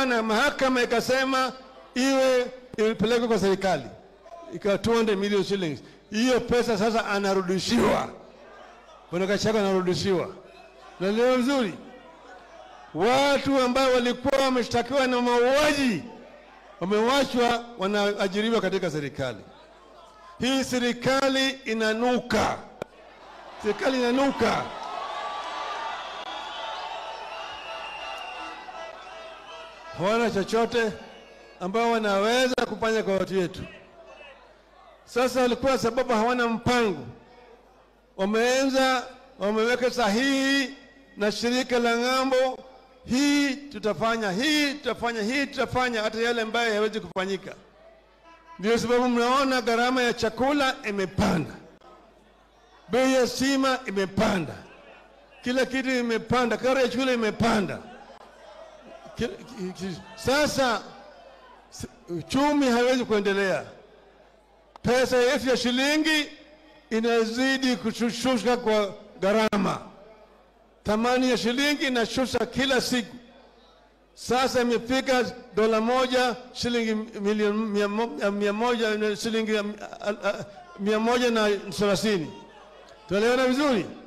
ikawa na mahakama ikasema iwe ipelekwe kwa serikali, ikawa 200 million shillings. Hiyo pesa sasa anarudishiwa, bwana Gachagua anarudishiwa. Naelewa vizuri, watu ambao walikuwa wameshtakiwa na mauaji wamewachwa, wanaajiriwa katika serikali. Hii serikali inanuka, serikali inanuka. hawana chochote ambao wanaweza kufanya kwa watu wetu. Sasa walikuwa sababu hawana mpango, wameanza wameweka sahihi na shirika la ng'ambo, hii tutafanya, hii tutafanya, hii tutafanya, hata yale ambayo hayawezi kufanyika. Ndio sababu mnaona gharama ya chakula imepanda, bei ya stima imepanda, kila kitu imepanda, karo ya shule imepanda. Ki- ki- ki- Sasa s- uchumi haiwezi kuendelea, pesa yetu ya shilingi inazidi kushushuka kwa gharama, thamani ya shilingi inashusha kila siku. Sasa imefika dola moja shilingi milioni mia mo- mia moja na shilingi ah, ah, mia moja na thelathini. Tunaelewana vizuri?